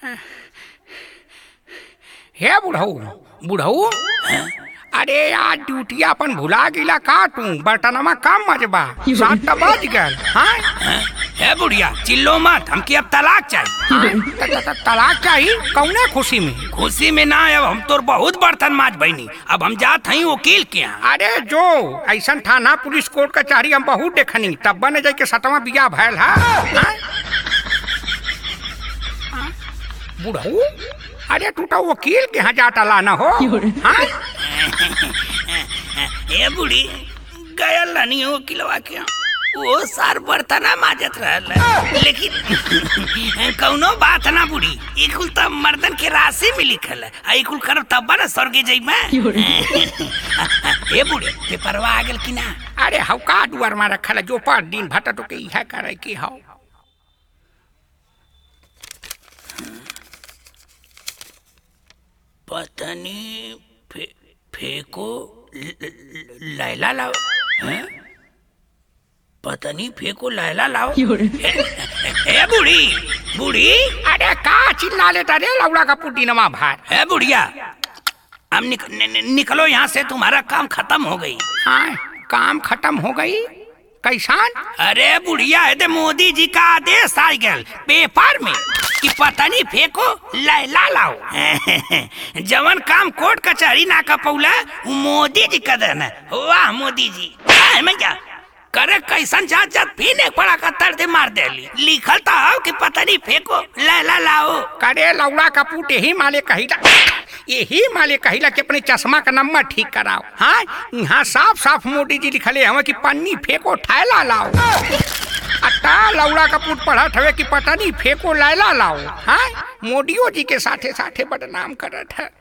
हे बुढ़ऊ बुढ़ऊ अरे यार ड्यूटी अपन भुला गिला का तू बर्तनमा कम मजबा सात तो बज गल हाँ है बुढ़िया चिल्लो मत हमके अब तलाक चाहिए त- त- त- तलाक चाहिए कौने खुशी में खुशी में ना अब हम तोर बहुत बर्तन माज बहनी अब हम जात हई वकील के यहाँ अरे जो ऐसा थाना पुलिस कोर्ट कचहरी हम बहुत देखनी तब बने जाए के सतवा बिया भैल है हाँ? हाँ? बुढ़ऊ अरे तू तो वकील के यहाँ जाता लाना हो हाँ? ए बुढ़ी गया लनी हो किलवा के यहाँ। वो सार बर्तना माजत रहल लेकिन कौनो बात ना बुढ़ी एक कुल तब मर्दन के राशि में लिखल है आ एक कुल करब तब ना स्वर्गे जइबे ए बुढ़ी पेपरवा आ गेल कि ना अरे हव का दुआर में रखल है, जो पर दिन भट तो के इहे करे की हव पतनी फे, फेको ल- ल- लैला लाओ हैं? पतनी फेको लैला लाओ ए, ए बुढ़ी बुढ़ी अरे का चिल्ला लेता रे लौड़ा का पुटी नमा भार है बुढ़िया अब निक, नि, नि, निकलो यहाँ से तुम्हारा काम खत्म हो गई हाँ काम खत्म हो गई कैसान अरे बुढ़िया है दे मोदी जी का आदेश आ गया पेपर में कि पतनी फेंको लैला लाओ जवन काम कोर्ट कचहरी ना का पौला वो मोदी जी का देन है वाह मोदी जी आए मैं क्या करे कैसन जात जात फिर एक पड़ा का दे मार देली लिखल तो हो कि पतनी फेंको लैला लाओ करे लौड़ा का पुट यही माले कहिला यही माले कहिला कि अपने चश्मा का नंबर ठीक कराओ हाँ यहाँ साफ साफ मोदी जी लिखले हमें कि पन्नी फेंको थैला लाओ अट्टा लौड़ा का पुट पढ़त हवे कि पतनी फेंको लैला लाओ हाँ मोदियो जी के साथे साथे बदनाम करत है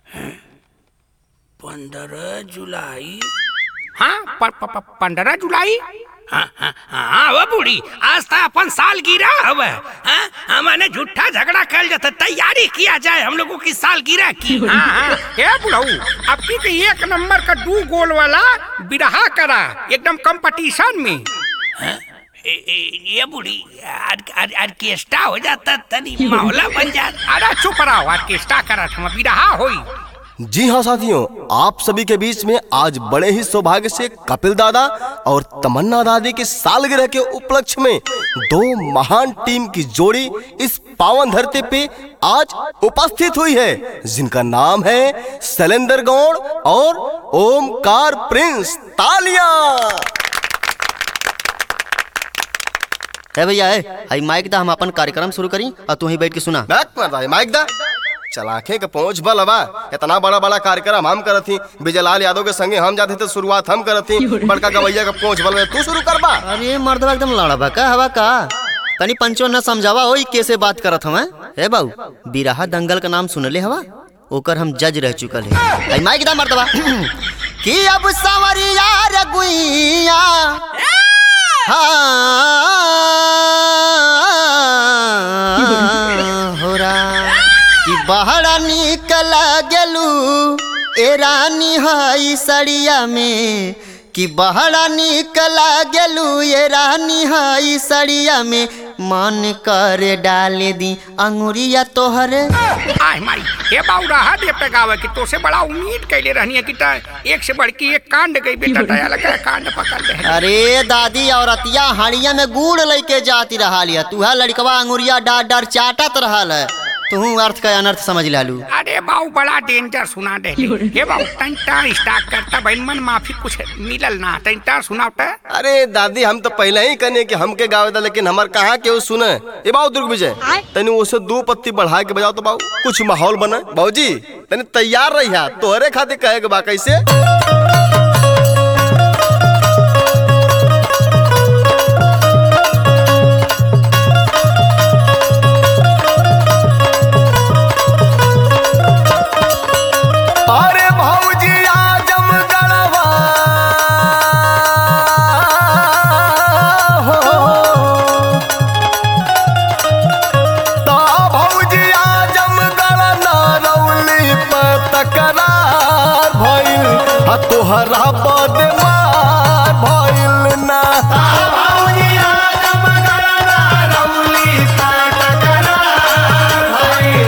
पंद्रह जुलाई हाँ प- प- प- पंद्रह जुलाई हाँ हाँ हाँ वो बूढ़ी आज तो अपन साल गिरा हवे हाँ हमने झूठा झगड़ा कर जाता तैयारी किया जाए हम लोगों की साल गिरा की हाँ हाँ ए बुढ़ऊ अब की के एक नंबर का दू गोल वाला बिरहा करा एकदम कंपटीशन में ए, ए, ये बूढ़ी आर- आर- ऑर्केस्ट्रा हो जाता तनी माहौला बन जाता अरे चुप रहो ऑर्केस्ट्रा करत हम बिरहा होई जी हाँ साथियों आप सभी के बीच में आज बड़े ही सौभाग्य से कपिल दादा और तमन्ना दादी की सालगिरह के उपलक्ष्य में दो महान टीम की जोड़ी इस पावन धरती पे आज उपस्थित हुई है जिनका नाम है शैलेंद्र गौड़ और ओमकार प्रिंस तालियां है भैया है हई माइक दा हम अपन कार्यक्रम शुरू करी और तू ही बैठ के सुना बैक मार रहा है माइक दा चलाखे के पहुंच बल हवा इतना बड़ा बड़ा कार्यक्रम हम करत थी विजयलाल यादव के संगे हम जाते थे शुरुआत हम करत थी बड़का गवैया का पहुंच बल में तू शुरू करबा अरे मर्दवा एकदम लड़ा का हवा का तनी पंचो न समझावा ओई कैसे बात करत हवा ए बाबू बिराहा दंगल का नाम सुनले हवा ओकर हम जज रह चुकल है हई माइक दा मर्दवा कि अब सवरिया रगुइया हाँ हो रहा कि बहरा निकल गेलू ए रानी हई सड़िया में कि बहरा निकल गेलू ए रानी हई सड़िया में मन करे डाले दी अंगुरिया तोहरे आय माई हे बाऊ रहा दे पे गावे कि तो से बड़ा उम्मीद कैले रहनी है कि ता एक से बढ़ के एक कांड गई बेटा दया लगा कांड पकड़ ले अरे दादी औरतिया हाड़िया में गुड़ लेके जाती रहा लिया तुहा लड़कवा अंगुरिया डार डार चाटत रहल है तू अर्थ का अनर्थ समझ लालू अरे बाऊ बड़ा डेंजर सुना दे हे बाऊ तंटा स्टार्ट करता बहन मन माफी कुछ मिलल ना तंटा सुनावता अरे दादी हम तो पहले ही कहने कि हमके गावे था लेकिन हमार कहाँ के वो सुने ये बाबू दुर्ग विजय तनी उसे दो पत्ती बढ़ा के बजाओ तो बाबू कुछ माहौल बना बाबूजी तनी तैयार रही है तोहरे खातिर कहे के बा कैसे अरे भौजी आजम गढ़वा हो तो भौजी आजम गढ़ नरौली पर तकरार भइल आ तोहरा बदमार भइल ना भौजी आजम गढ़ नरौली पर तकरार भइल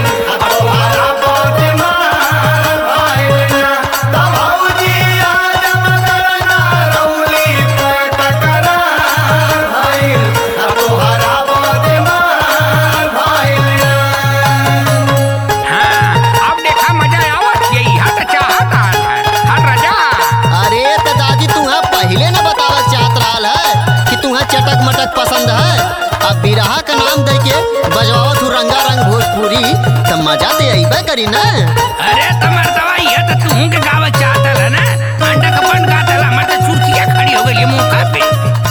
रंगा रंग भोजपुरी त मजा ते अइबे करी ना अरे तमर दवाई है तो तू के गावत चाहता है ना अंडा का बन गाता ला मत चुरकिया खड़ी हो गई मौका पे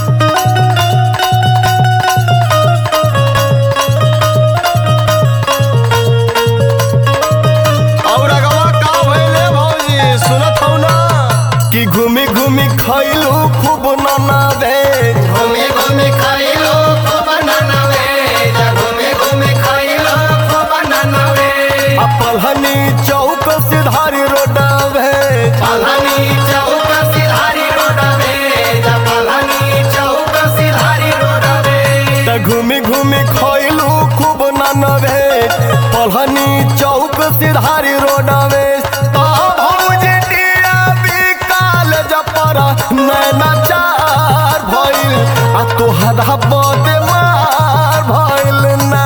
और अगवा का भइले भौजी सुनत हौ ना कि घूमी घूमी खइलू खूब नाना दे घूमे घूमे खाइलो खूब ननवे घूमे घूमे खाइलो खूब ननवे आ पलहनी चौक सिधारी रोडवे पलनी चौक सिधारी रोडवे पलनी चौक सिधारी रोडवे त घूमी घूमी खइलू खूब नानवे पलहनी चौक सिधारी रोडवे ता भौजी डिया बिकाल जपरा नैना चार भइल आ तोहरा बदे मार भइल ना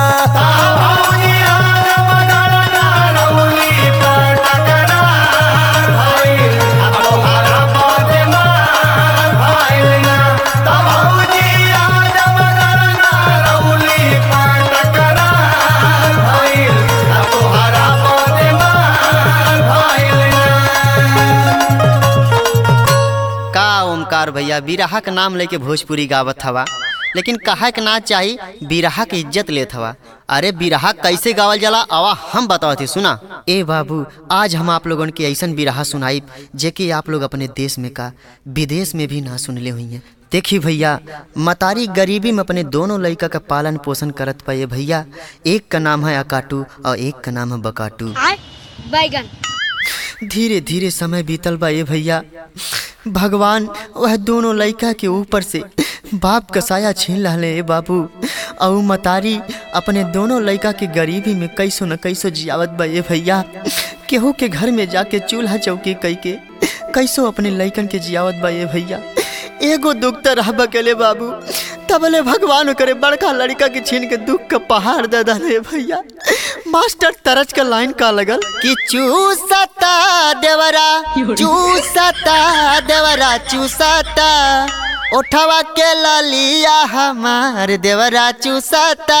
का ओमकार भैया बिरहा के नाम लेके भोजपुरी गावत हवा लेकिन कहा के ना चाही बिरहा के इज्जत लेत हवा अरे बिरहा कैसे गावल जाला आवा हम बतावत ही सुना ए बाबू आज हम आप लोगन के ऐसन बिरहा सुनाई जेके आप लोग अपने देश में का विदेश में भी ना सुनले हुई हैं देखी भैया मतारी गरीबी में अपने दोनों लड़का का पालन पोषण करत पाए भैया एक का नाम है अकाटू और एक का नाम है बकाटू बैगन धीरे धीरे समय बीतल बा ये भैया भगवान वह दोनों लड़का के ऊपर से बाप का साया छीन रहले ए बाबू और उ मतारी अपने दोनों लड़का के गरीबी में कैसो न कैसो जियावत बा ये भैया केहू के घर में जाके चूल्हा चौकी कई के कैसो अपने लड़कन के जियावत बा ये भैया एगो दुख तो रह बकेले बाबू तबले भगवान करे बड़का लड़का के छीन के दुख का पहाड़ दे दे भैया मास्टर तरज का लाइन का लगल कि चूसता देवरा चूसता देवरा चूसता उठवा के ललिया हमार देवरा चूसता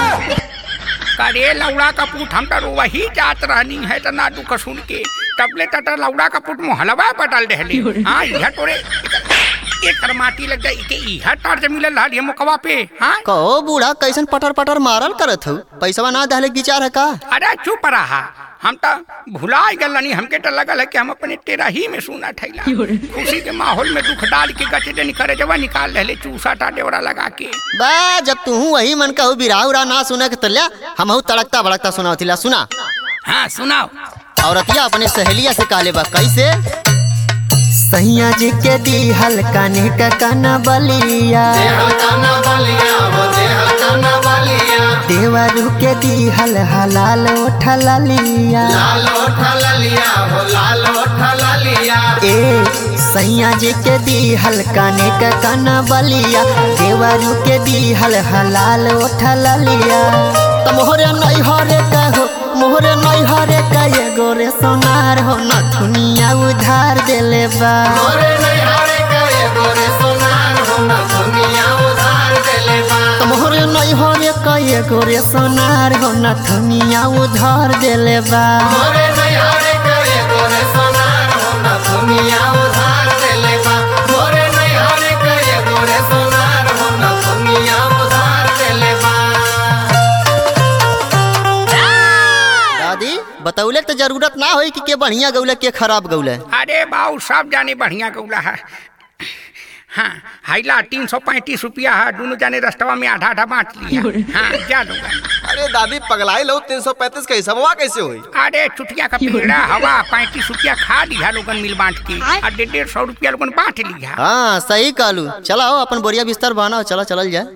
करे लौड़ा का पुट हम तो वही जात रहनी है तो ना दुख सुन के तबले तट लौड़ा का पुट मोहलवा पटल रहले हाँ यह तोरे एकर माटी लग जाई के इहा टर्च मिलल हल ये मुकवा पे हाँ कहो बूढ़ा कैसन पटर पटर मारल करत हूँ पैसवा ना दहले के विचार है का अरे चुप रहा हम तो भुला गल नहीं हमके तो लगल है कि हम अपने तेरा ही में सुना ठैला खुशी के माहौल में दुख डाल के गचे निकले जवा निकाल रहे चूसा टा डेवड़ा लगा के बा जब तू वही मन कहू बिराह उरा ना सुने के तल्या हम तड़कता भड़कता सुनावतिला सुना हाँ सुनाओ औरतिया अपने सहेलिया से कहले बा कैसे सैया जी के दी हल्का नेक कना बलिया देवरू के दी हल हलाल उठला लिया ए सैया जी के दी हल्का नेक कना बलिया देवरू के दी हल हलाल उठला लिया त मोहरे नहीं हरे कहो मोहरे नहीं हरे कहे गोरे सोनार हो न दुनिया उधार देले बा त मोहरे नहीं हरे कहे गोरे सोनार हो न दुनिया उधार देले बा दादी बतौले तो जरूरत ना होई कि के बढ़िया गौले के खराब गौले अरे बाऊ सब जाने बढ़िया गौला है हाँ हाइला तीन सौ पैंतीस रुपया है दोनों जाने रस्तवा में आधा आधा बांट लिया हाँ जा दूंगा अरे दादी पगलाई लो तीन सौ पैंतीस का हिसाबवा कैसे हुई अरे चुटिया का पेड़ा हवा पैंतीस रुपया खा लिया लोगन मिल बांट के और डेढ़ डेढ़ सौ रुपया लोगन बांट लिया हाँ सही कहलू चलाओ अपन बोरिया बिस्तर बनाओ चलो चलल जाए